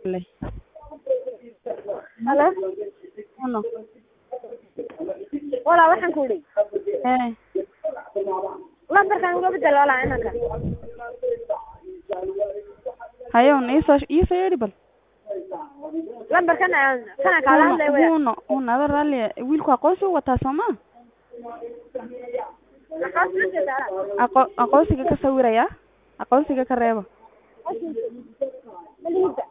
leh halo uno walaa waxaan ku idhi ee lambarkan uga bedel walaa inanka hayown iisoo iisoo yeedhi bal lambarkan aan kana kaala hadlay waya uno uno ada raalli wiilku aqoonsi u wataa soo ma maxaa soo jeedaa aqo aqoonsiga ka sawiraya aqoonsiga ka reeba malihida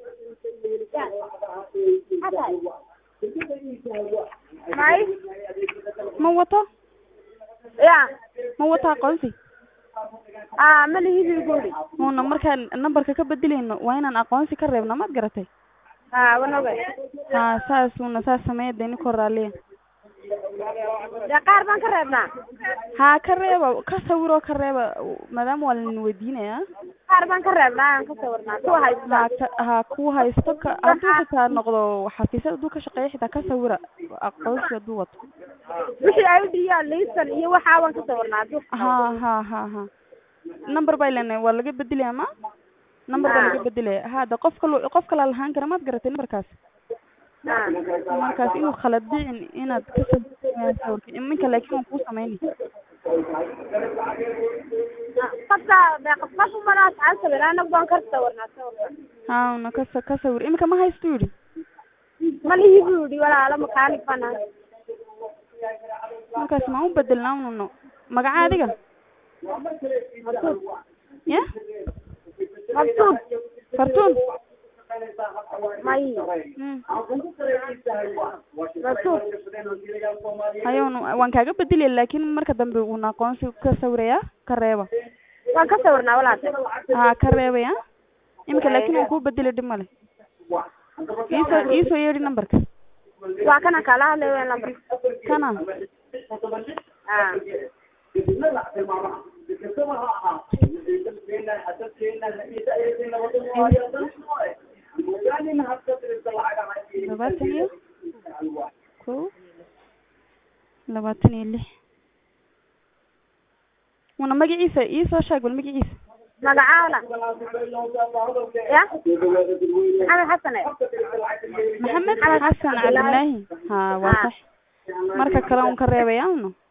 may ma wato ya ma wato aqoonsi a malihidi guri una markaan nambarka ka bedelayno waa inaan aqoonsi ka reebno maad garatay ha wanoga ha saas una saas sameeya dee ninka raaliya dee qaar baan ka reebnaa ha ka reeba ka sawiroo ka reeba maadaama waa lanin weydiinaya qaar baan ka reebnaa aan ka sawirnaa kuwa haysta ha ka ha ku haysto ka hadduu xitaa noqdo xafiisyada hadduu ka shaqeeya xitaa ka sawira aqoonsi hadduu wato wixii ay u dhiyaan liisan iyo waxaa waan ka sawirnaa hadduu ha ha ha ha number bay leenahay waa laga bedelaya ma number baa laga bedelaya hada qof kalo qof kalaa lahaan kara maad garatay numberkaas ha markaas inuu khalad dhicin inaad ka sawirka iminka laakiin waan kuu samayni qofka dee qof qof umana asxaab sawir anagu baan ka sawirnaa sawirka ha una ka sa- ka sawir iminka ma haysto yidhi malihi buu yidhi walaalo makaanig baan ahay markaas maan u bedelnaa ununo magaca adiga mabsuud ya mabsuud fartuun may Mm. mabsuud hayown waan kaaga bedelaya laakiin marka dambe uuna aqoonsi ka sawiraya ka reeba waan ka sawirnaa walaate ha ka reebaya iminka laakiin waan kuu bedeli dhib male iisoo iisoo yeedhi numberka waa kana kaala hadlay weyn lambar kana ha labaatan iyo ko labaatan iyo lix una magaciisa iisoo sheeg bal magaciisa magaca wala ya maxamed xasane maxamed xasan cabdillaahi ha waa sax marka kale un ka reebaya uno